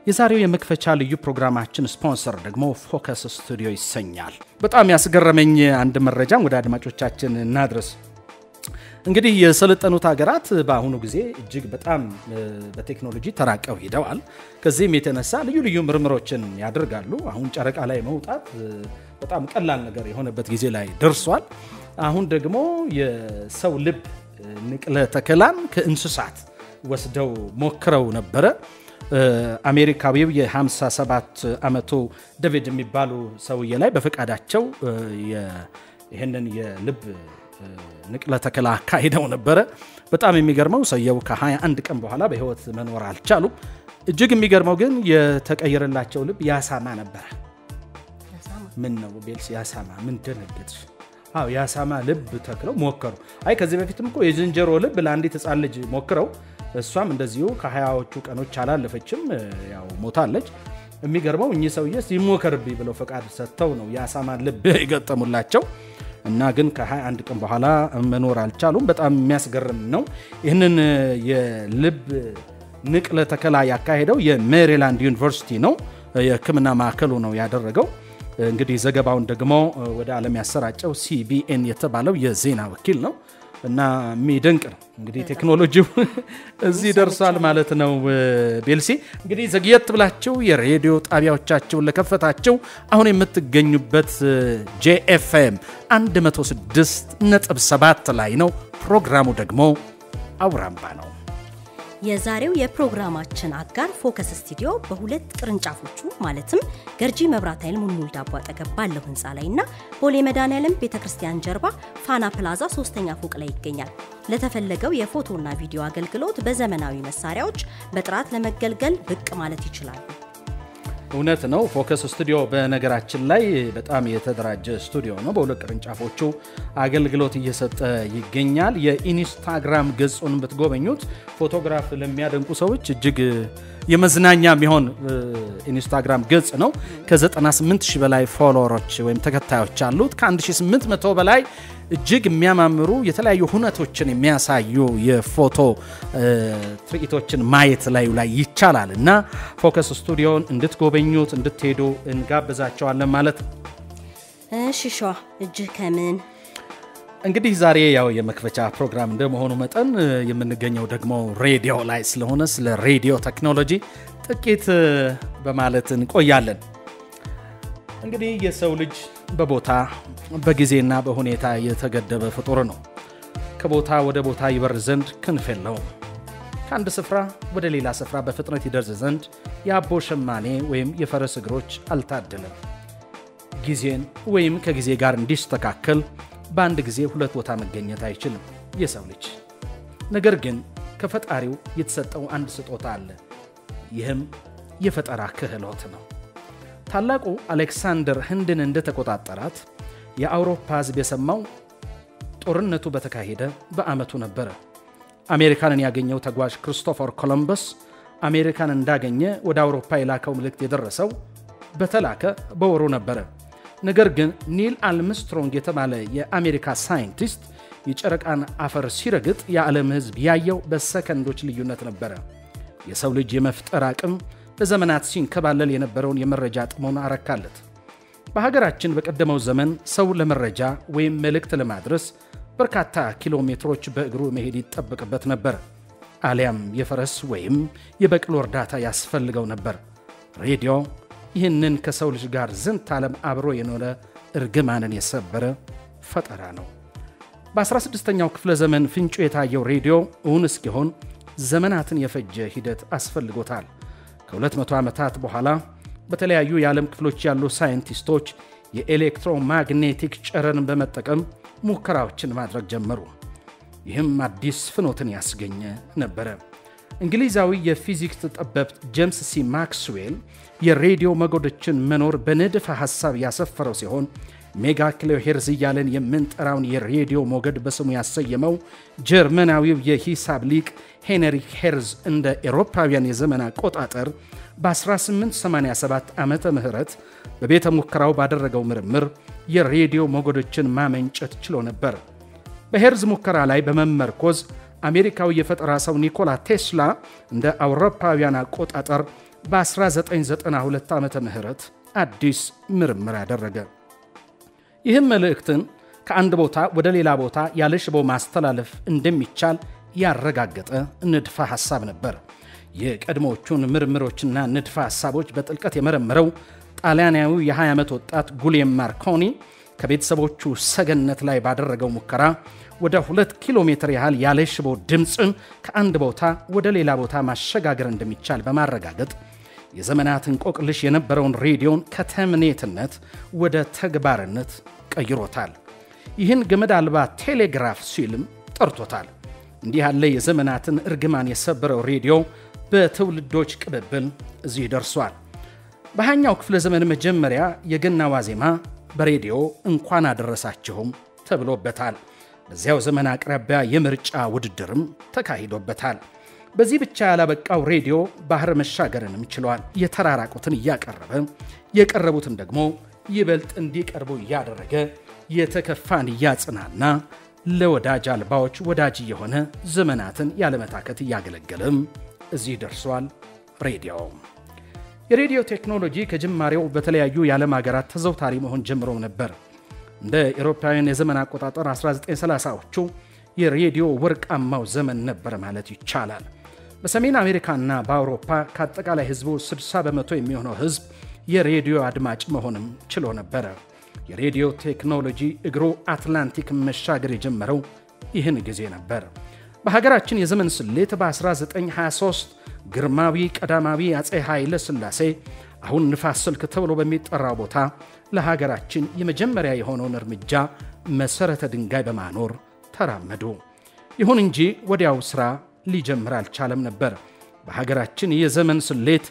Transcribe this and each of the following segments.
የዛሬው የመክፈቻ ልዩ ፕሮግራማችን ስፖንሰር ደግሞ ፎከስ ስቱዲዮ ይሰኛል። በጣም ያስገረመኝ አንድ መረጃም ወደ አድማጮቻችን እናድረስ። እንግዲህ የሰለጠኑት ሀገራት በአሁኑ ጊዜ እጅግ በጣም በቴክኖሎጂ ተራቀው ሂደዋል። ከዚህም የተነሳ ልዩ ልዩ ምርምሮችን ያደርጋሉ። አሁን ጨረቃ ላይ መውጣት በጣም ቀላል ነገር የሆነበት ጊዜ ላይ ደርሷል። አሁን ደግሞ የሰው ልብ ንቅለ ተከላን ከእንስሳት ወስደው ሞክረው ነበረ። አሜሪካዊው የ57 ዓመቱ ዴቪድ የሚባሉ ሰውዬ ላይ በፈቃዳቸው ይህንን የልብ ንቅለ ተከላ አካሂደው ነበረ። በጣም የሚገርመው ሰውየው ከ21 ቀን በኋላ በህይወት መኖር አልቻሉም። እጅግ የሚገርመው ግን የተቀየረላቸው ልብ ያሳማ ነበረ። ምን ነው ቤልስ ያሳማ ምን ደነገጥሽ? አዎ የአሳማ ልብ ተክለው ሞከሩ። አይ ከዚህ በፊትም እኮ የዝንጀሮ ልብ ለአንዲት ህፃን ልጅ ሞክረው እሷም እንደዚሁ ከሀያዎቹ ቀኖች አላለፈችም፣ ያው ሞታለች። የሚገርመው እኚህ ሰውዬ ይሞከርብኝ ብለው ፈቃድ ሰጥተው ነው የአሳማን ልብ የገጠሙላቸው እና ግን ከ21 ቀን በኋላ መኖር አልቻሉም። በጣም የሚያስገርም ነው። ይህንን የልብ ንቅለ ተከላ ያካሄደው የሜሪላንድ ዩኒቨርሲቲ ነው። የሕክምና ማዕከሉ ነው ያደረገው። እንግዲህ ዘገባውን ደግሞ ወደ ዓለም ያሰራጨው ሲቢኤን የተባለው የዜና ወኪል ነው እና የሚደንቅ ነው። እንግዲህ ቴክኖሎጂው እዚህ ደርሷል ማለት ነው። ቤልሲ እንግዲህ ዘግየት ብላችሁ የሬዲዮ ጣቢያዎቻቸውን ለከፈታቸው አሁን የምትገኙበት ጄኤፍኤም 106 ነጥብ 7 ላይ ነው። ፕሮግራሙ ደግሞ አውራምባ ነው። የዛሬው የፕሮግራማችን አጋር ፎከስ ስቱዲዮ በሁለት ቅርንጫፎቹ ማለትም ገርጂ መብራት ኃይል ሙልሙል ዳቦ አጠገብ ባለው ህንፃ ላይ እና ቦሌ መድኃኔዓለም ቤተ ክርስቲያን ጀርባ ፋና ፕላዛ ሶስተኛ ፎቅ ላይ ይገኛል። ለተፈለገው የፎቶና ቪዲዮ አገልግሎት በዘመናዊ መሳሪያዎች በጥራት ለመገልገል ብቅ ማለት ይችላሉ። እውነት ነው። ፎከስ ስቱዲዮ በነገራችን ላይ በጣም የተደራጀ ስቱዲዮ ነው። በሁለት ቅርንጫፎቹ አገልግሎት እየሰጠ ይገኛል። የኢንስታግራም ገጹን ብትጎበኙት ፎቶግራፍ ለሚያደንቁ ሰዎች እጅግ የመዝናኛ የሚሆን ኢንስታግራም ገጽ ነው። ከ98 ሺህ በላይ ፎሎወሮች ወይም ተከታዮች አሉት። ከ1800 በላይ እጅግ የሚያማምሩ የተለያዩ ሁነቶችን የሚያሳዩ የፎቶ ትርኢቶችን ማየት ላዩ ላይ ይቻላል እና ፎከስ ስቱዲዮን እንድትጎበኙት እንድትሄዱ እንጋብዛቸዋለን ማለት ነው። እሺ ሸዋ እጅህ ከምን እንግዲህ ዛሬ ያው የመክፈቻ ፕሮግራም እንደመሆኑ መጠን የምንገኘው ደግሞ ሬዲዮ ላይ ስለሆነ ስለ ሬዲዮ ቴክኖሎጂ ጥቂት በማለት እንቆያለን። እንግዲህ የሰው ልጅ በቦታ በጊዜና በሁኔታ የተገደበ ፍጡር ነው። ከቦታ ወደ ቦታ ይበር ዘንድ ክንፍ የለውም። ከአንድ ስፍራ ወደ ሌላ ስፍራ በፍጥነት ይደርስ ዘንድ የአቦ ሸማኔ ወይም የፈረስ እግሮች አልታደለም። ጊዜን ወይም ከጊዜ ጋር እንዲስተካከል በአንድ ጊዜ ሁለት ቦታ መገኘት አይችልም የሰው ልጅ። ነገር ግን ከፈጣሪው የተሰጠው አንድ ስጦታ አለ። ይህም የፈጠራ ክህሎት ነው። ታላቁ አሌክሳንደር ህንድን እንደተቆጣጠራት የአውሮፓ ሕዝብ የሰማው ጦርነቱ በተካሄደ በዓመቱ ነበረ። አሜሪካንን ያገኘው ተጓዥ ክርስቶፈር ኮሎምበስ አሜሪካን እንዳገኘ ወደ አውሮፓ የላከው መልእክት የደረሰው በተላከ በወሩ ነበረ። ነገር ግን ኒል አልምስትሮንግ የተባለ የአሜሪካ ሳይንቲስት የጨረቃን አፈር ሲረግጥ የዓለም ሕዝብ ያየው በሰከንዶች ልዩነት ነበረ። የሰው ልጅ የመፍጠር አቅም ለዘመናት ሲንከባለል የነበረውን የመረጃ ጥሞን አረካለት። በሀገራችን በቀደመው ዘመን ሰው ለመረጃ ወይም መልእክት ለማድረስ በርካታ ኪሎ ሜትሮች በእግሩ መሄድ ይጠበቅበት ነበር። አሊያም የፈረስ ወይም የበቅሎ እርዳታ ያስፈልገው ነበር። ሬዲዮ ይህንን ከሰው ልጅ ጋር ዝንት ዓለም አብሮ የኖረ እርግማንን የሰበረ ፈጠራ ነው። በ16ኛው ክፍለ ዘመን ፍንጩ የታየው ሬዲዮ እውን እስኪሆን ዘመናትን የፈጀ ሂደት አስፈልጎታል። ከ200 ዓመታት በኋላ በተለያዩ የዓለም ክፍሎች ያሉ ሳይንቲስቶች የኤሌክትሮማግኔቲክ ጨረርን በመጠቀም ሙከራዎችን ማድረግ ጀመሩ። ይህም አዲስ ፍኖትን ያስገኘ ነበረ። እንግሊዛዊ የፊዚክስ ጠበብት ጄምስ ሲ ማክስዌል የሬዲዮ ሞገዶችን መኖር በንድፈ ሐሳብ ያሰፈረው ሲሆን ሜጋ ኪሎ ሄርዝ እያለን የምንጠራውን የሬዲዮ ሞገድ በስሙ ያሰየመው ጀርመናዊው የሂሳብ ሊቅ ሄንሪክ ሄርዝ እንደ ኤሮፓውያን የዘመን አቆጣጠር በ1887 ዓመተ ምህረት በቤተ ሙከራው ባደረገው ምርምር የሬዲዮ ሞገዶችን ማመንጨት ችሎ ነበር። በሄርዝ ሙከራ ላይ በመመርኮዝ አሜሪካዊ የፈጠራ ሰው ኒኮላ ቴስላ እንደ አውሮፓውያን አቆጣጠር በ1992 ዓመተ ምህረት አዲስ ምርምር ያደረገ። ይህም መልእክትን ከአንድ ቦታ ወደ ሌላ ቦታ ያለ ሽቦ ማስተላለፍ እንደሚቻል ያረጋገጠ ንድፈ ሐሳብ ነበር። የቀድሞዎቹን ምርምሮችና ንድፈ ሐሳቦች በጥልቀት የመረመረው ጣሊያናዊው የ20 ዓመት ወጣት ጉሌም ማርኮኒ ከቤተሰቦቹ ሰገነት ላይ ባደረገው ሙከራ ወደ ሁለት ኪሎ ሜትር ያህል ያለ ሽቦ ድምፅን ከአንድ ቦታ ወደ ሌላ ቦታ ማሸጋገር እንደሚቻል በማረጋገጥ የዘመናት እንቆቅልሽ የነበረውን ሬዲዮን ከተምኔትነት ወደ ተግባርነት ቀይሮታል። ይህን ገመድ አልባ ቴሌግራፍ ሲልም ጠርቶታል። እንዲህ ያለ የዘመናትን እርግማን የሰበረው ሬዲዮ በትውልዶች ቅብብል እዚህ ደርሷል። በሃያኛው ክፍለ ዘመን መጀመሪያ የገና ዋዜማ በሬዲዮ እንኳን አደረሳችሁም ተብሎበታል። በዚያው ዘመን አቅራቢያ የምርጫ ውድድርም ተካሂዶበታል። በዚህ ብቻ ያላበቃው ሬዲዮ ባህር መሻገርንም ችሏል። የተራራቁትን እያቀረበ የቀረቡትን ደግሞ ይበልጥ እንዲቀርቡ እያደረገ የተከፋን እያጽናና ለወዳጅ አልባዎች ወዳጅ የሆነ ዘመናትን ያለመታከት እያገለገለም እዚህ ደርሷል። ሬዲዮ የሬዲዮ ቴክኖሎጂ ከጅማሬው በተለያዩ የዓለም ሀገራት ተዘውታሪ መሆን ጀምሮ ነበር። እንደ ኤሮፓውያን የዘመን አቆጣጠር 1930ዎቹ የሬዲዮ ወርቃማው ዘመን ነበር ማለት ይቻላል። በሰሜን አሜሪካና በአውሮፓ ከአጠቃላይ ሕዝቡ 60 በመቶ የሚሆነው ሕዝብ የሬዲዮ አድማጭ መሆንም ችሎ ነበረ። የሬዲዮ ቴክኖሎጂ እግሩ አትላንቲክ መሻገር የጀመረው ይህን ጊዜ ነበር። በሀገራችን የዘመን ስሌት በ1923 ግርማዊ ቀዳማዊ አፄ ኃይለ ሥላሴ አሁን ንፋስ ስልክ ተብሎ በሚጠራው ቦታ ለሀገራችን የመጀመሪያ የሆነውን እርምጃ መሠረተ ድንጋይ በማኖር ተራመዱ። ይሁን እንጂ ወዲያው ሥራ ሊጀምር አልቻለም ነበር። በሀገራችን የዘመን ስሌት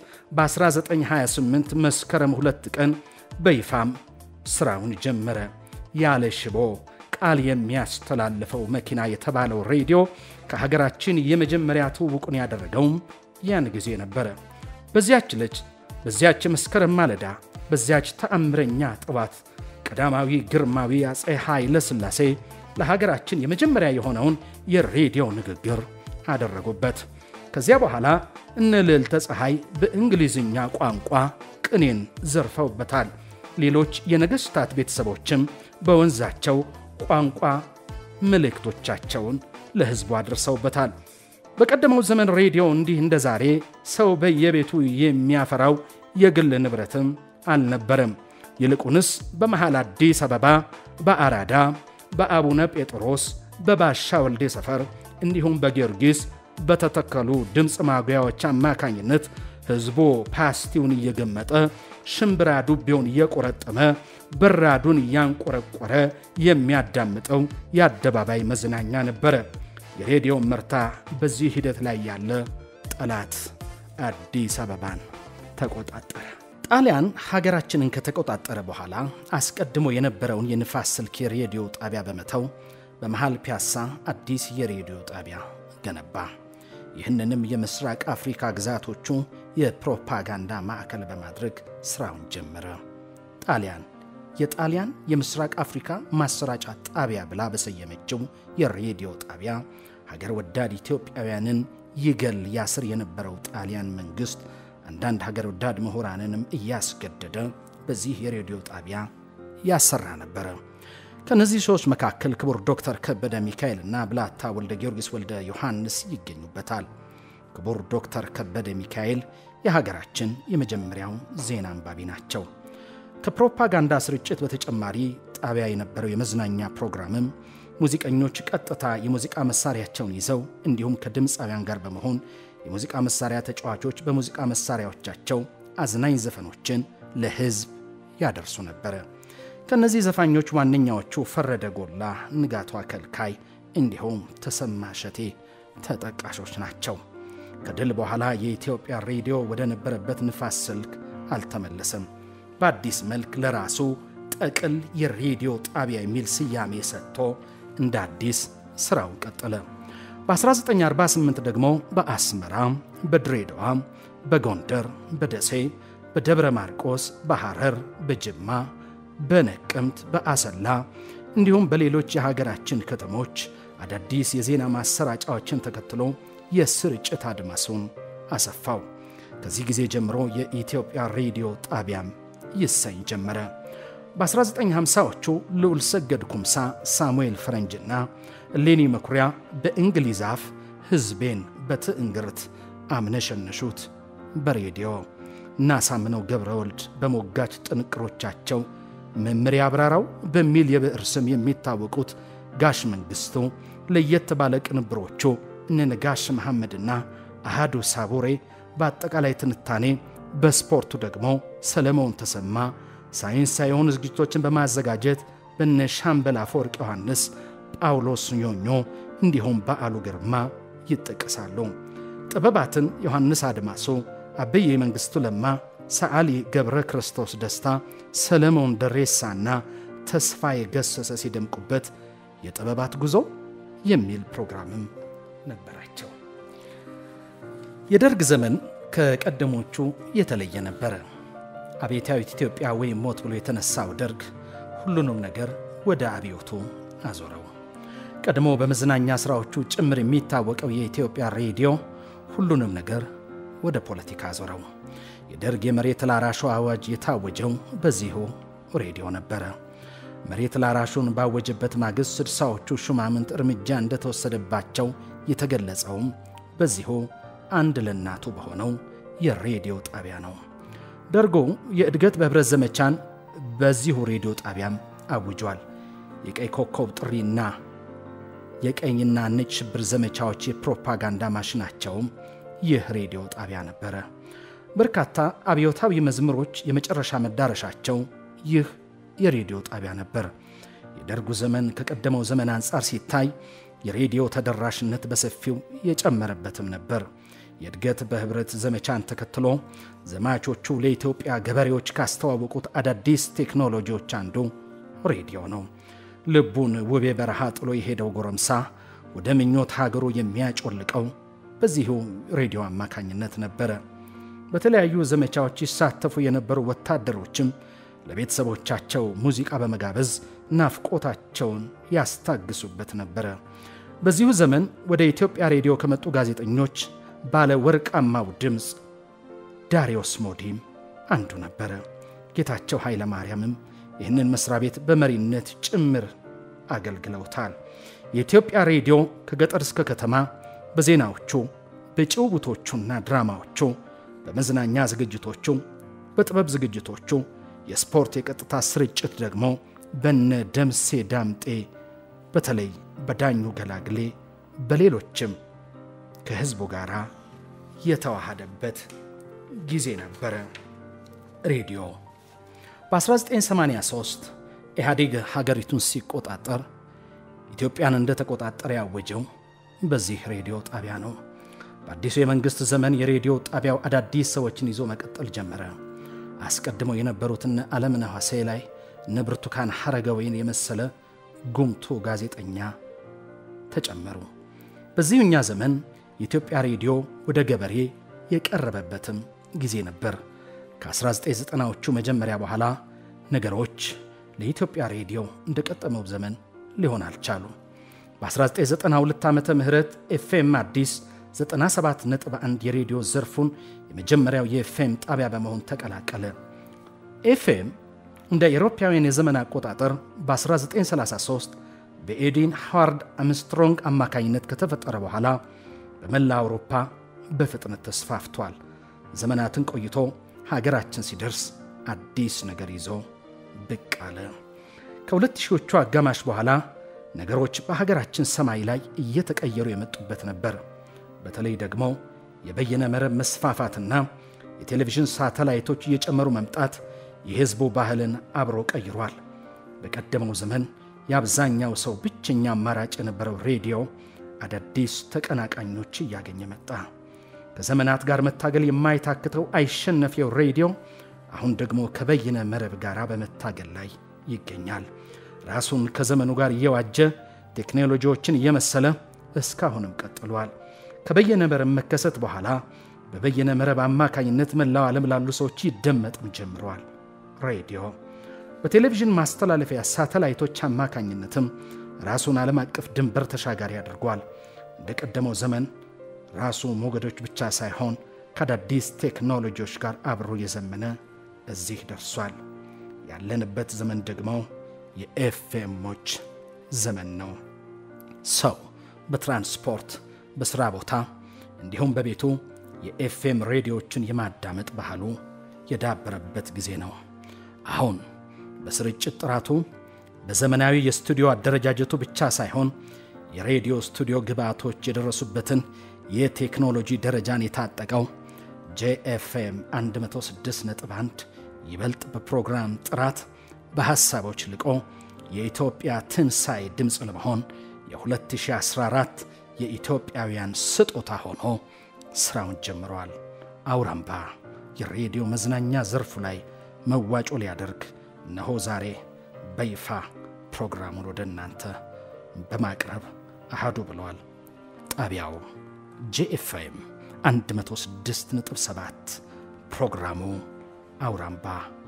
በ1928 መስከረም ሁለት ቀን በይፋም ሥራውን ጀመረ። ያለ ሽቦ ቃል የሚያስተላልፈው መኪና የተባለው ሬዲዮ ከሀገራችን የመጀመሪያ ትውውቁን ያደረገውም ያን ጊዜ ነበረ። በዚያች ልጅ በዚያች መስከረም ማለዳ በዚያች ተአምረኛ ጥዋት ቀዳማዊ ግርማዊ አፄ ኃይለ ሥላሴ ለሀገራችን የመጀመሪያ የሆነውን የሬዲዮ ንግግር አደረጉበት። ከዚያ በኋላ እነ ልዕልተ ፀሐይ በእንግሊዝኛ ቋንቋ ቅኔን ዘርፈውበታል። ሌሎች የነገሥታት ቤተሰቦችም በወንዛቸው ቋንቋ መልእክቶቻቸውን ለሕዝቡ አድርሰውበታል። በቀደመው ዘመን ሬዲዮ እንዲህ እንደ ዛሬ ሰው በየቤቱ የሚያፈራው የግል ንብረትም አልነበረም። ይልቁንስ በመሃል አዲስ አበባ፣ በአራዳ፣ በአቡነ ጴጥሮስ፣ በባሻ ወልዴ ሰፈር እንዲሁም በጊዮርጊስ በተተከሉ ድምፅ ማጉያዎች አማካኝነት ሕዝቡ ፓስቲውን እየገመጠ ሽምብራ ዱቤውን እየቆረጠመ በራዱን እያንቆረቆረ የሚያዳምጠው የአደባባይ መዝናኛ ነበረ። የሬዲዮ መርታ በዚህ ሂደት ላይ ያለ ጠላት አዲስ አበባን ተቆጣጠረ። ጣሊያን ሀገራችንን ከተቆጣጠረ በኋላ አስቀድሞ የነበረውን የንፋስ ስልክ የሬዲዮ ጣቢያ በመተው በመሃል ፒያሳ አዲስ የሬዲዮ ጣቢያ ገነባ። ይህንንም የምስራቅ አፍሪካ ግዛቶቹ የፕሮፓጋንዳ ማዕከል በማድረግ ሥራውን ጀመረ። ጣሊያን የጣሊያን የምስራቅ አፍሪካ ማሰራጫ ጣቢያ ብላ በሰየመችው የሬዲዮ ጣቢያ ሀገር ወዳድ ኢትዮጵያውያንን ይገል ያስር የነበረው ጣሊያን መንግሥት አንዳንድ ሀገር ወዳድ ምሁራንንም እያስገደደ በዚህ የሬዲዮ ጣቢያ ያሰራ ነበረ። ከእነዚህ ሰዎች መካከል ክቡር ዶክተር ከበደ ሚካኤልና ብላታ ወልደ ጊዮርጊስ ወልደ ዮሐንስ ይገኙበታል። ክቡር ዶክተር ከበደ ሚካኤል የሀገራችን የመጀመሪያው ዜና አንባቢ ናቸው። ከፕሮፓጋንዳ ስርጭት በተጨማሪ ጣቢያ የነበረው የመዝናኛ ፕሮግራምም ሙዚቀኞች ቀጥታ የሙዚቃ መሳሪያቸውን ይዘው እንዲሁም ከድምፃውያን ጋር በመሆን የሙዚቃ መሳሪያ ተጫዋቾች በሙዚቃ መሳሪያዎቻቸው አዝናኝ ዘፈኖችን ለሕዝብ ያደርሱ ነበረ። ከእነዚህ ዘፋኞች ዋነኛዎቹ ፈረደ ጎላ፣ ንጋቷ ከልካይ እንዲሁም ተሰማ እሸቴ ተጠቃሾች ናቸው። ከድል በኋላ የኢትዮጵያ ሬዲዮ ወደ ነበረበት ንፋስ ስልክ አልተመለሰም። በአዲስ መልክ ለራሱ ጠቅል የሬዲዮ ጣቢያ የሚል ስያሜ ሰጥቶ እንደ አዲስ ሥራውን ቀጠለ። በ1948 ደግሞ በአስመራ፣ በድሬዳዋ፣ በጎንደር፣ በደሴ፣ በደብረ ማርቆስ፣ በሐረር፣ በጅማ፣ በነቀምት፣ በአሰላ እንዲሁም በሌሎች የሀገራችን ከተሞች አዳዲስ የዜና ማሰራጫዎችን ተከትሎ የስርጭት አድማሱን አሰፋው። ከዚህ ጊዜ ጀምሮ የኢትዮጵያ ሬዲዮ ጣቢያም ይሰኝ ጀመረ። በ1950ዎቹ ልዑል ሰገድ ኩምሳ፣ ሳሙኤል ፈረንጅና እሌኒ መኩሪያ በእንግሊዝ አፍ ሕዝቤን በትዕንግርት አምነሸነሹት በሬዲዮ እና ሳምነው ገብረ ወልድ በሞጋች ጥንቅሮቻቸው መምሪያ አብራራው በሚል የብዕር ስም የሚታወቁት ጋሽ መንግሥቱ ለየት ባለ ቅንብሮቹ እነ ነጋሽ መሐመድና አሃዱ ሳቡሬ በአጠቃላይ ትንታኔ፣ በስፖርቱ ደግሞ ሰለሞን ተሰማ ሳይንሳዊ የሆኑ ዝግጅቶችን በማዘጋጀት በነ ሻምበል አፈወርቅ ዮሐንስ፣ ጳውሎስ ኞኞ እንዲሁም በዓሉ ግርማ ይጠቀሳሉ። ጥበባትን ዮሐንስ አድማሶ፣ አበዬ መንግሥቱ ለማ፣ ሰዓሊ ገብረ ክርስቶስ ደስታ፣ ሰለሞን ደሬሳና ተስፋዬ ገሰሰ ሲደምቁበት የጥበባት ጉዞ የሚል ፕሮግራምም ነበራቸው። የደርግ ዘመን ከቀደሞቹ የተለየ ነበረ። አብዮታዊት ኢትዮጵያ ወይም ሞት ብሎ የተነሳው ደርግ ሁሉንም ነገር ወደ አብዮቱ አዞረው። ቀድሞ በመዝናኛ ሥራዎቹ ጭምር የሚታወቀው የኢትዮጵያ ሬዲዮ ሁሉንም ነገር ወደ ፖለቲካ አዞረው። የደርግ የመሬት ላራሹ አዋጅ የታወጀው በዚሁ ሬዲዮ ነበረ። መሬት ላራሹን ባወጀበት ማግስት ስድሳዎቹ ሹማምንት እርምጃ እንደተወሰደባቸው የተገለጸውም በዚሁ አንድ ለእናቱ በሆነው የሬዲዮ ጣቢያ ነው። ደርጎ የእድገት በኅብረት ዘመቻን በዚሁ ሬዲዮ ጣቢያም አውጇል። የቀይ ኮከብ ጥሪና የቀኝና ነጭ ሽብር ዘመቻዎች የፕሮፓጋንዳ ማሽናቸውም ይህ ሬዲዮ ጣቢያ ነበረ። በርካታ አብዮታዊ መዝሙሮች የመጨረሻ መዳረሻቸው ይህ የሬዲዮ ጣቢያ ነበር። የደርጉ ዘመን ከቀደመው ዘመን አንጻር ሲታይ የሬዲዮ ተደራሽነት በሰፊው የጨመረበትም ነበር። የእድገት በኅብረት ዘመቻን ተከትሎ ዘማቾቹ ለኢትዮጵያ ገበሬዎች ካስተዋወቁት አዳዲስ ቴክኖሎጂዎች አንዱ ሬዲዮ ነው። ልቡን ውቤ በረሃ ጥሎ የሄደው ጎረምሳ ወደ ምኞት ሀገሩ የሚያጮልቀው በዚሁ ሬዲዮ አማካኝነት ነበረ። በተለያዩ ዘመቻዎች ይሳተፉ የነበሩ ወታደሮችም ለቤተሰቦቻቸው ሙዚቃ በመጋበዝ ናፍቆታቸውን ያስታግሱበት ነበረ። በዚሁ ዘመን ወደ ኢትዮጵያ ሬዲዮ ከመጡ ጋዜጠኞች ባለ ወርቃማው ድምፅ ዳሪዮስ ሞዲም አንዱ ነበረ። ጌታቸው ኃይለ ማርያምም ይህንን መስሪያ ቤት በመሪነት ጭምር አገልግለውታል። የኢትዮጵያ ሬዲዮ ከገጠር እስከ ከተማ በዜናዎቹ፣ በጭውውቶቹና ድራማዎቹ፣ በመዝናኛ ዝግጅቶቹ፣ በጥበብ ዝግጅቶቹ፣ የስፖርት የቀጥታ ስርጭት ደግሞ በነ ደምሴ ዳምጤ፣ በተለይ በዳኙ ገላግሌ፣ በሌሎችም ከሕዝቡ ጋር የተዋሃደበት ጊዜ ነበረ። ሬዲዮ በ1983 ኢህአዴግ ሀገሪቱን ሲቆጣጠር ኢትዮጵያን እንደተቆጣጠረ ያወጀው በዚህ ሬዲዮ ጣቢያ ነው። በአዲሱ የመንግሥት ዘመን የሬዲዮ ጣቢያው አዳዲስ ሰዎችን ይዞ መቀጠል ጀመረ። አስቀድመው የነበሩትን ዓለምነህ ዋሴ ላይ እነ ብርቱካን ሐረገወይን የመሰለ ጉምቱ ጋዜጠኛ ተጨመሩ። በዚሁኛ ዘመን የኢትዮጵያ ሬዲዮ ወደ ገበሬ የቀረበበትም ጊዜ ነበር። ከ1990ዎቹ መጀመሪያ በኋላ ነገሮች ለኢትዮጵያ ሬዲዮ እንደቀጠመው ዘመን ሊሆን አልቻሉ። በ1992 ዓመተ ምህረት ኤፍኤም አዲስ 97.1 የሬዲዮ ዘርፉን የመጀመሪያው የኤፍኤም ጣቢያ በመሆን ተቀላቀለ። ኤፍኤም እንደ ኤሮፓውያን የዘመን አቆጣጠር በ1933 በኤዲን ሃዋርድ አምስትሮንግ አማካኝነት ከተፈጠረ በኋላ በመላ አውሮፓ በፍጥነት ተስፋፍቷል። ዘመናትን ቆይቶ ሀገራችን ሲደርስ አዲስ ነገር ይዞ ብቅ አለ። ከሁለት ሺዎቹ አጋማሽ በኋላ ነገሮች በሀገራችን ሰማይ ላይ እየተቀየሩ የመጡበት ነበር። በተለይ ደግሞ የበየነ መረብ መስፋፋትና የቴሌቪዥን ሳተላይቶች እየጨመሩ መምጣት የሕዝቡ ባህልን አብሮ ቀይሯል። በቀደመው ዘመን የአብዛኛው ሰው ብቸኛ አማራጭ የነበረው ሬዲዮ አዳዲስ ተቀናቃኞች እያገኘ መጣ። ከዘመናት ጋር መታገል የማይታክተው አይሸነፊው ሬዲዮ አሁን ደግሞ ከበይነ መረብ ጋር በመታገል ላይ ይገኛል። ራሱን ከዘመኑ ጋር እየዋጀ ቴክኖሎጂዎችን እየመሰለ እስካሁንም ቀጥሏል። ከበየነ መረብ መከሰት በኋላ በበየነ መረብ አማካኝነት መላው ዓለም ላሉ ሰዎች ይደመጥም ጀምረዋል። ሬዲዮ በቴሌቪዥን ማስተላለፊያ ሳተላይቶች አማካኝነትም ራሱን ዓለም አቀፍ ድንበር ተሻጋሪ አድርጓል። እንደ ቀደመው ዘመን ራሱ ሞገዶች ብቻ ሳይሆን ከአዳዲስ ቴክኖሎጂዎች ጋር አብሮ የዘመነ እዚህ ደርሷል። ያለንበት ዘመን ደግሞ የኤፍኤሞች ዘመን ነው። ሰው በትራንስፖርት በሥራ ቦታ እንዲሁም በቤቱ የኤፍኤም ሬዲዮዎችን የማዳመጥ ባህሉ የዳበረበት ጊዜ ነው። አሁን በስርጭት ጥራቱ በዘመናዊ የስቱዲዮ አደረጃጀቱ ብቻ ሳይሆን የሬዲዮ ስቱዲዮ ግብዓቶች የደረሱበትን የቴክኖሎጂ ደረጃን የታጠቀው ጄኤፍኤም 106.1 ይበልጥ በፕሮግራም ጥራት በሐሳቦች ልቆ የኢትዮጵያ ትንሣኤ ድምፅ ለመሆን የ2014 የኢትዮጵያውያን ስጦታ ሆኖ ሥራውን ጀምረዋል። አውራምባ የሬዲዮ መዝናኛ ዘርፉ ላይ መዋጮ ሊያደርግ እነሆ ዛሬ በይፋ ፕሮግራሙን ወደ እናንተ በማቅረብ አሃዱ ብለዋል። ጣቢያው ጄኤፍኤም 106.7 ፕሮግራሙ አውራምባ